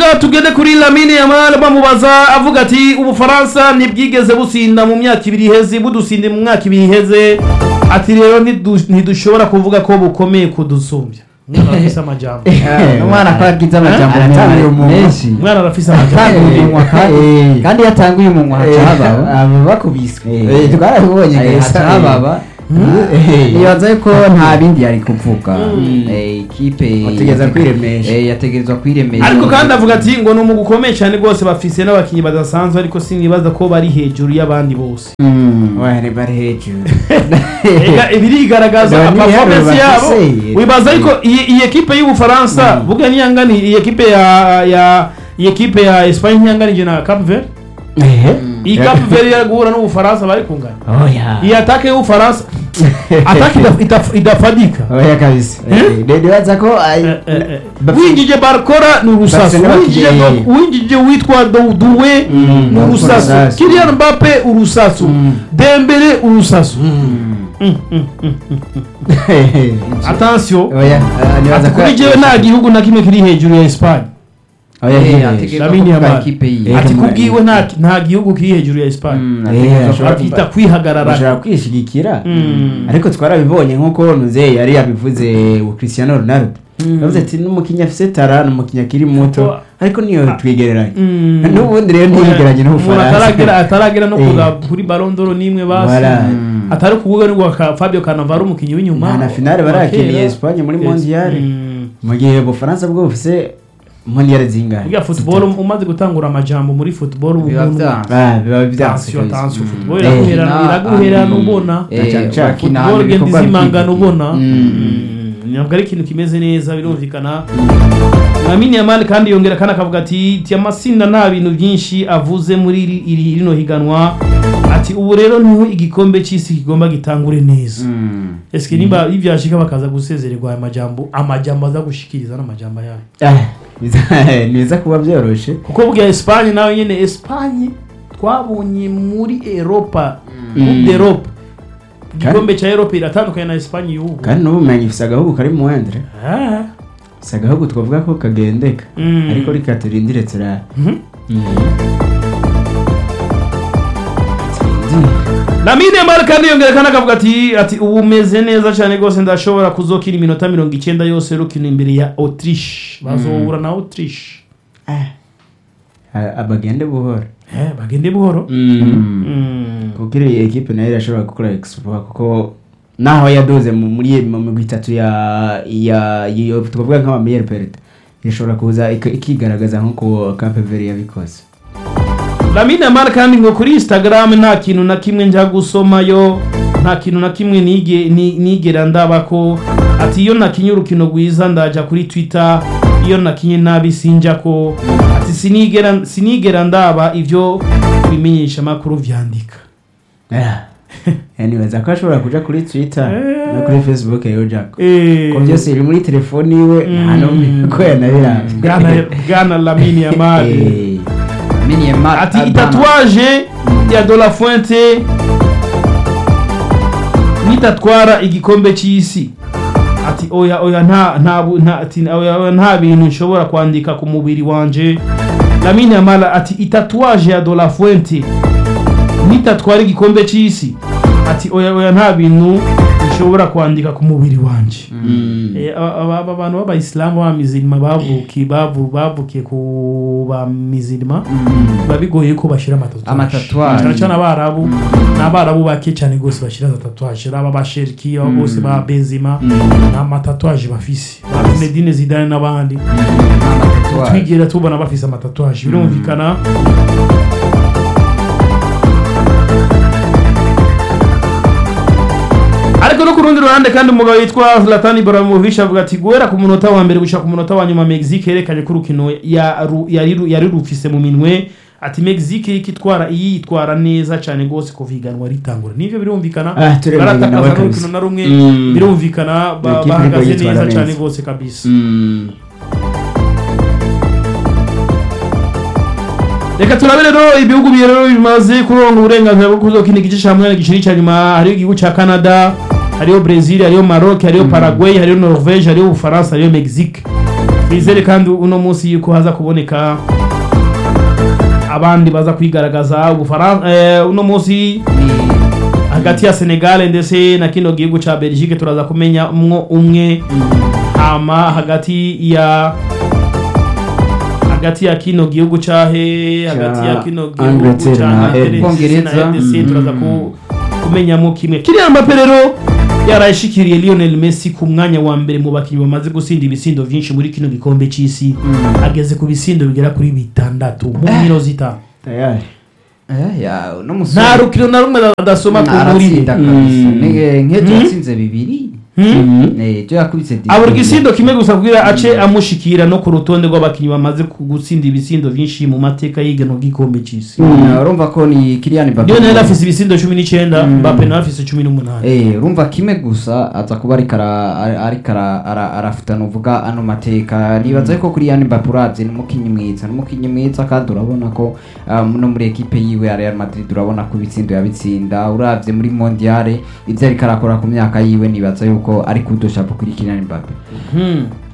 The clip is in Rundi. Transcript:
tugende kuri lamine yamal bamubaza avuga ati ubufaransa ntibwigeze businda mu myaka ibiri iheze budusinde mu myaka ibiri iheze ati rero ntidu- ntidushobora kuvuga ko bukomeye kudusumbya umwana arafise amajambo umwana ko yagize amajambo aratanguye umunwa. menshi umwana arafise amajambo yatanguye umunwa kandi Eh. kandi yatanguye umunwa haca habaho aba bakubiswe Eh. Eh, twarabibonye Eh, gusa haca hababa Eh. nibaza ko nta bindi yari kuvuga Mm. Eh, ikipe Ategereza kwiremesha. Eh, yategerezwa kwiremesha ariko kandi avuga ati ngo ni umugwi ukomeye cyane rwose bafise n'abakinnyi badasanzwe ariko sinibaza ko bari hejuru y'abandi bose Mm. Wari bari hejuru Ega, birigaragaza None performance ibiharuro yabo bafise. wibaza ariko iyi iyi ekipe y'ubufaransa buga ntiyangani iyi ekipe ya ya iyi ekipe ya Espagne ntiyanganije na Cap Verde iyi Cap Verde yari guhura n'ubufaransa bari kungana oya iyi atake y'ubufaransa atake idaf- idaf- idafadika oya kabisa Eh? Eh, ndibaza ko ay- Eh, eh, eh. bafise- winjije barkora ni urusasu bafise n'abakinnyi. winjije winjije witwa douduwe Mm, ni urusasu urusasu. kilian mbappe urusasu Mm. dembele urusasu Eh, attention oya ah, nibaza ati ko kuri jewe nta gihugu na kimwe kiri hejuru ya Espagne oya Eh, ntibeshe. ategerezwa Lamine kuvuga Yamal. ikipe yiwe Eh, ati kumva- kubwiwe nta nta gihugu kiri hejuru ya Espagne Mm, Eh, ategerezwa ashobora atita kuba- kwihagarara bashobora kwishigikira Mm. ariko twarabibonye nk'uko nuze yari yabivuze u Cristiano Ronaldo Mm. yavuze ati n'umukinnyi afise tara n'umukinnyi akiri muto Kuko- ariko niyo twigereranye Mm. n'ubundi rero ntiyigeranye umuntu n'ubufaransa ataragera ataragera no Eh. kuza kuri Ballon d'Or n'imwe basi Voilà. Mm. atari kuvuga ngo ka- Fabio Cannavaro umukinnyi w'inyuma nta na finale wa barakiniye kera. Espagne muri Yes. mondial Mm. mu gihe ubufaransa bwo bufise mondial zingahe Burya football umaze gutangura amajambo muri football ubu biba umuntu- byanze Ah, biba byanse Attention, kabisa. attention, Mm. football Eh, iraguherana Bakina iraguherana ahantu- ubona eh, Cyane cyane. bakina football ahantu genda ibikorwa izimangana bikivuga. ubona Mm. Mm, ntabwo ari ikintu kimeze neza birumvikana Lamine Yamal kandi yongera kandi akavuga ati ti amasinda nta bintu byinshi avuze muri iri iri- rino higanwa ati ubu rero niho igikombe cy'isi kigomba gitangure neza Mm. eske niba ivyashika bakaza gusezererwa aya majambo amajambo aza gushikiriza n'amajambo yayo Ah, biza- nibiza kuba byoroshe kuko bwa Espagne nawe nyene Espagne twabonye muri Europa Coupe d'Europe igikombe cya Europe iratandukanye na Espagne y'ubu kandi n'ubumenyi ifise agahugu kari mu wendere Ah. ifise agahugu twavuga ko kagendeka Mm. ariko reka turindire turare Mhm. Mm. Turindire. Lamine Yamal kandi yongera kandi akavuga ati ati ubu umeze neza cyane rwose ndashobora kuzokina iminota mirongo icyenda yose rukina imbere ya Autriche bazohura na Autriche Ah. Ah, abagende buhoro eh bagende buhoro Mm. kuko iriya ekipe nayo irashobora gukora exploit kuko naho yadoze mu- muri mu migwi itatu ya ya iyo twavuga nk'ama meilleur perte irashobora kuza ik- ikigaragaza nk'uko Cape Verde yabikoze Lamine Yamal kandi ngo kuri Instagram nta kintu na kimwe njya gusomayo nta kintu na kimwe nige ni- nigera ndaba ko ati iyo nakinye urukino rwiza ndaja kuri Twitter iyo nakinye nabi sinja ko ati sinigera sinigera ndaba ivyo bimenyesha makuru vyandika Ah. nibaza ko ashobora kuja kuri Twitter Eh. no kuri Facebook yojako eh ko byose biri muri telefoni iwe nta n'umwe ko yanabiranga Bwana Bwana Lamine Yamal Eh. Lamine Yamal ati Albana. itatuwaje ya De La Fuente nitatwara igikombe cy'isi ati oya oya nta nta bu- nta ati oya oya, nta bintu nshobora kwandika ku mubiri wanje Lamine Yamal ati itatuwaje ya De La Fuente nitatwara igikombe cy'isi ati oya oya nta bintu nshobora kwandika ku mubiri wanje Mm. Eh, aba aba- aba bantu b'abayisilamu b'abamizirima bavukiye bavu- bavukiye ku bamizirima biba bigoye ko bashyira amatatuwaje Amatatuwaje. cyane cyane abarabu ni abarabu bake cyane rwose bashyira amatatuwaje aba basheriki aba bose ba benzima nta matatuwaje bafise ba zinedine zidane n'abandi Amatatuwaje. twigera tubona bafise amatatuwaje birumvikana ariko no ku rundi ruhande kandi umugabo yitwa Zlatan Ibrahimovic avuga ati guhera ku munota wa mbere gushika ku munota wa nyuma Mexique yerekanye ko urukino yaru- yari ru- yari rufise mu minwe ati Mexique ikitwara iyi yitwara neza cyane rwose kuva iganwa ritangura nivyo birumvikana Ah, turemeranya nawe baratakaza kabisa. n'urukino na rumwe Mm. birumvikana ba- Equipe bahagaze iriko yitwara neza neza. cyane rwose kabisa Mm. reka turabe rero ibihugu bibiri rero bimaze kuronga uburenganzira bwo kuzokina igice cya munani giciri cya nyuma hariho igihugu cya canada hariho brazil hariho maroc hariho paraguay hariho norvege hariho ubufaransa hariho mexique twizere kandi uno munsi yuko haza kuboneka abandi baza kwigaragaza ubufaransa eh, uno munsi hagati ya Senegal ndetse na kino gihugu ca Belgique turaza kumenya mwo umwe hama hagati ya hagati ya kino gihugu cahe hagati ya kino gihugu Angleterre ca na Angleterre na Bwongereza. RDC turaza ku- kumenyamo kimwe Kylian Mbappe rero yarayishikiriye Lionel Messi ku mwanya wa mbere mu bakinnyi bamaze gusinda ibisindo vyinshi muri kino gikombe c'isi ageze ku bisindo bigera kuri bitandatu mu nkino zitanu tayari Eh, ya uno musore nta rukino na rumwe adasoma ku muri aratsinda kabisa Mm. Ni- nk'ejo Mm. yatsinze bibiri Hmm? Eh, ejo yakubise di- abura igisindo kimwe gusa kugira ace amushikira no ku rutonde rw'abakinnyi bamaze ku- gutsinda ibisindo vyinshi mu mateka y'igano ry'igikombe c'isi Eh, urumva ko ni Kylian Mbappe Lionel afise ibisindo cumi n'icenda Mm. Mbappe nawe afise cumi n'umunani Eh, urumva kimwe gusa aza kuba ariko ara- ara- ariko ara- ara- arafitana uvuga ano mateka nibaza ko kuri yani Mbappe uravye ni umukinyi mwiza ni umukinyi mwiza kandi urabona ko um, no muri ekipe yiwe ya Real Madrid urabona ko ibitsindo yabitsinda uravye muri mondiale ivyo ariko arakora ku myaka yiwe nibaza yuko ari kudoshapo kuri Kylian Mbappe Hmm.